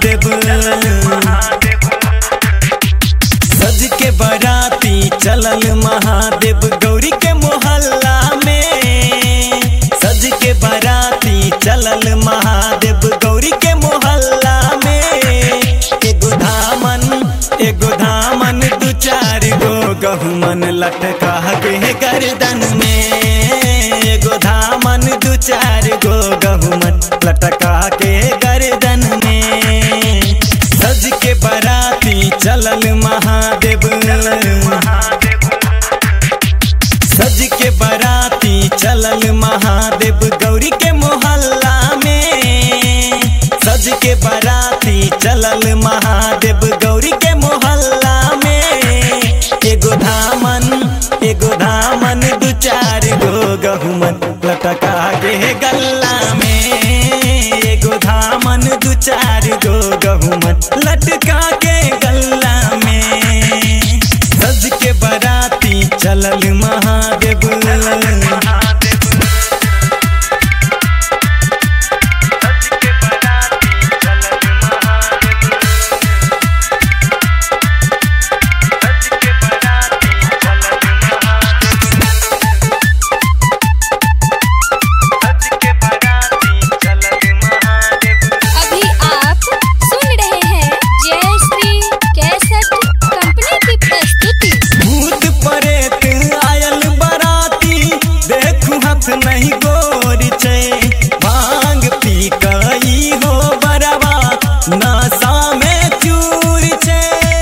महादेव सज के बराती चलल महादेव गौरी के मोहल्ला में सज के बराती चलल महादेव गौरी के मोहल्ला में एगो धामन एगो धामन दू चार गो गहुमन लटका के गर्दन में एगो धामन दू चार गो गहुमन लटका के गर्दन में सज के बराती चलल महादेव सज के बराती चलल महादेव गौरी के मोहल्ला में सज के बराती चलल महादेव गौरी के मोहल्ला में एगो धामन एगो धामन दू चार गो गहुमन लटका के गल्ला में एगो धामन दू चार गो गहुमन लटका के गल्ला में सज के बराती चलल महादेव अभी आप सुन रहे हैं जय श्री कैसेट कंपनी की प्रस्तुति भूत परेत आयल बराती देखू हाथ नहीं गोरी छे भांग पी कई हो बरवा नशा में चूर छे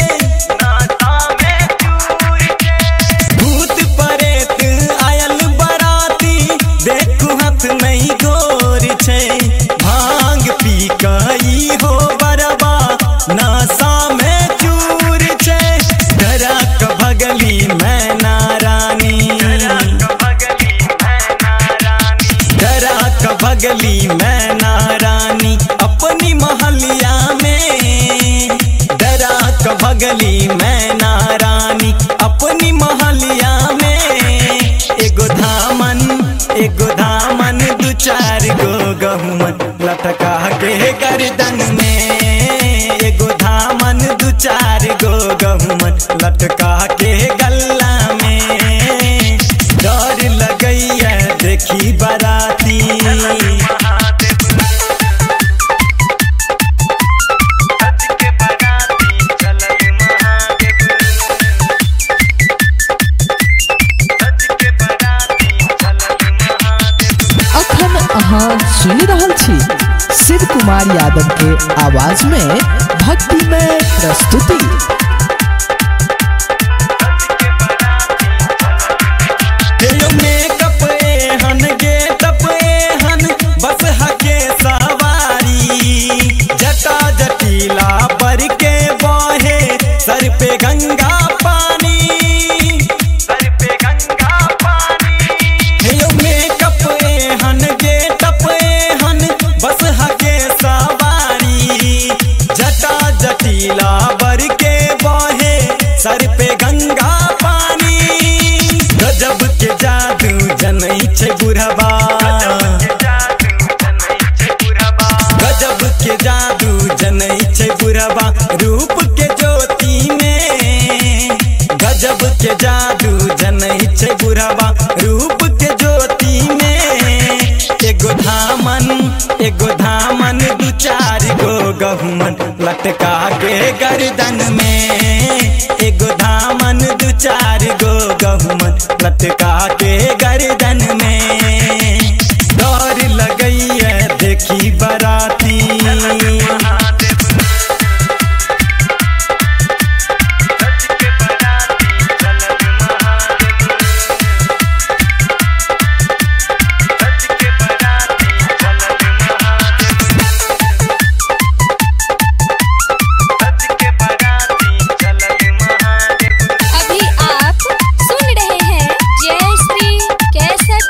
भूत परेत आयल बराती देखू हाथ नहीं गोरी छे भांग पी कई हो बरवा नशा में चूर छे डरा क भगली मैं नारानी डरा क भगली मैं नारानी अपनी महलिया में डरा क भगली मैं नारानी अपनी महलिया में एगो धामन एगो धामन दू चार गो गहुमन लटका के गर्दन में एगो धामन दू चार गो गहुमन लटका के गल्ला में डर लगैया देखी बराती अखन अहाँ सुनि रहल छी शिव कुमार यादव के आवाज में भक्तिमय प्रस्तुति हेयो मेकअप एहन गेटअप एहन बस हके सवारी जटा जटिला पर के बहे सर पे गंगा पानी सर पे गंगा पानी हेयो मेकअप एहन गेटअप एहन बस हके सवारी जटा जटिला बर के बहे सर पे गंगा पानी गजब के जादू जनै छै बुढ़बा गजब के जादू जनै छै बुढ़बा रूप के ज्योति में गजब के जादू जनै छै बुढ़बा रूप के ज्योति में एगो धामन एगो धामन दू चार गो गहुमन लटका के गर्दन में एगो धामन दू चार गो गहुमन लटका के गर्दन में डर लगैया देखी बराती अभी आप सुन रहे हैं जय श्री कैसेट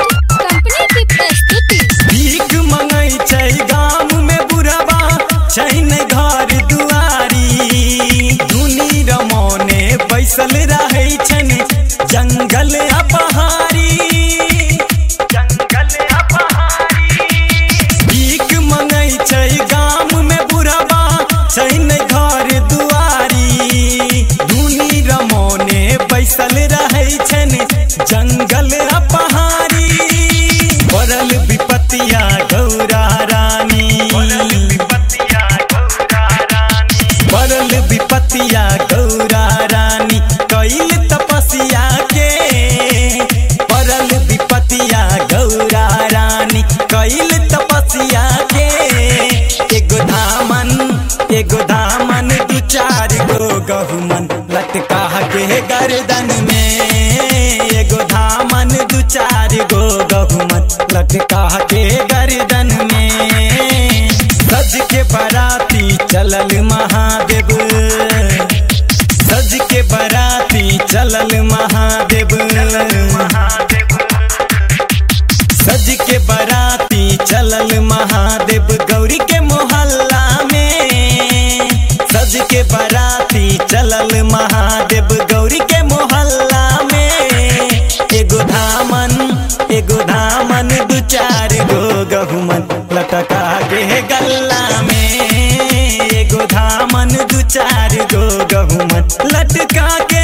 विपतिया गौरा रानी कैल तपस्या के परल विपतिया गौरा रानी कैल तपस्या के एगो धामन एगो धामन दू चार गो गहुमन लटका के गर्दन में एगो धामन दू चार गो गहुमन लटका के गर्दन में सज के बराती चलल महादेव सज के बराती चलल महादेव सज के बराती चलल महादेव गौरी के मोहल्ला में सज के बराती चलल महादेव गौरी के मोहल्ला में एगो धामन एगो धामन दू चार गो गहुमन लटका के गल्ला में एगो धामन दू चार गो गहुमन लटका के